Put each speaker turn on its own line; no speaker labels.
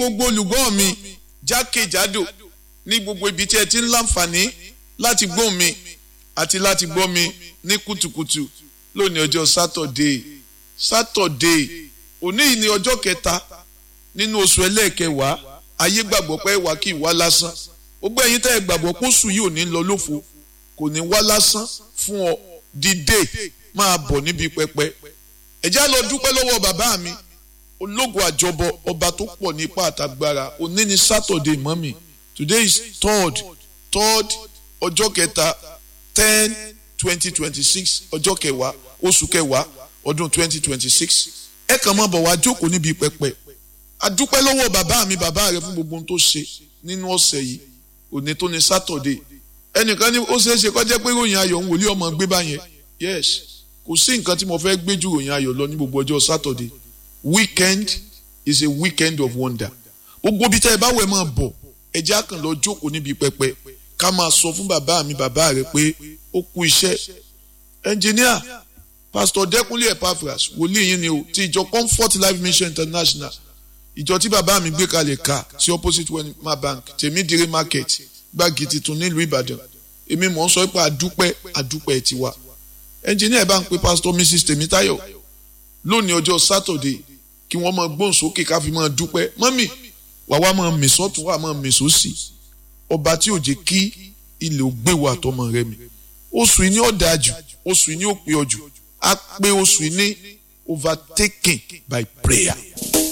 gbogbo olùgbọ́ mi jákèjádò ní gbogbo ibi tí ẹ ti ń láǹfààní láti gbọ́ mi àti láti gbọ́ mi ní kùtùkùtù lónìí ọjọ́ sátọ̀dé sátọ̀dé òní yìí ni ọjọ́ kẹta nínú oṣù ẹlẹ́ẹ̀kẹwàá ayé gbàgbọ́ pé wà kí ìwá lásán gbogbo ẹ̀yin tẹ́ ẹ gbàgbọ́ pé oṣù yìí ò ní lọ lófo kò ní wá lásán fún ọ dìde máa bọ̀ níbi pẹpẹ ẹ já lọ dúpẹ́ lọ́wọ́ bàbá mi ológun àjọbọ ọba tó pọ̀ nípa àtàgbára òní ni sátọ̀dé mọ́mì today is third third ọjọ́ kẹta ten twenty twenty six ọjọ́ kẹwàá oṣù kẹwàá ọdún twenty twenty six ẹ kàn máa bọ̀ wá jókòó níbi pẹpẹ adúpẹ́ lọ́wọ́ bàbá mi bàbá rẹ fún gbogbo ohun tó ṣe nínú ọ̀sẹ̀ yìí òní tó ní sátọ̀dé ẹnìkan ní ó ṣeé ṣe kó jẹ́ pé ròyìn ayọ̀ ń wòlíì ọmọ gbé báyẹn yes kò sí nǹkan tí mo fẹ́ gbé ju ròyìn ayọ̀ lọ ní gbogbo ọjọ́ sátọ̀dé weekend is a weekend of wonder gbogbo ibi tẹ́ ẹ bá wẹ̀ máa bọ̀ ẹ jẹ́ àkàn lọ jókòó níbi pẹpẹ ká máa sọ fún bàbá mi bàbá rẹ pé ó kú iṣẹ́ ẹnjìníà pásítọ̀ dẹ́kunlé epaphras wòlíì yín ni o ti ìjọ comfort life mission international ìjọ tí bàbá mi gbé kalẹ̀ ká sí opposite wema bank tèmídìrí market gbági tuntun nílùú ìbàdàn èmi mọ̀ ń sọ pé àdúpẹ́ àdúpẹ́ tiwa ẹnjìníà bá ń pe pásítọ̀ mrs tèmítáyọ̀ lónìí ọjọ́ sátọ̀dé kí wọ́n máa gbóhùn sókè ká fi máa dúpẹ́ mọ́mì wà wá máa mì sọ́tún wà máa mì sósì ọba tí ò jẹ́ kí ilẹ̀ ò gbé wa àtọmọ rẹ mi oṣù yìí ní ọ̀dà jù oṣù yìí ní òpin ọjù á pé oṣù yìí ní overtaken by prayer.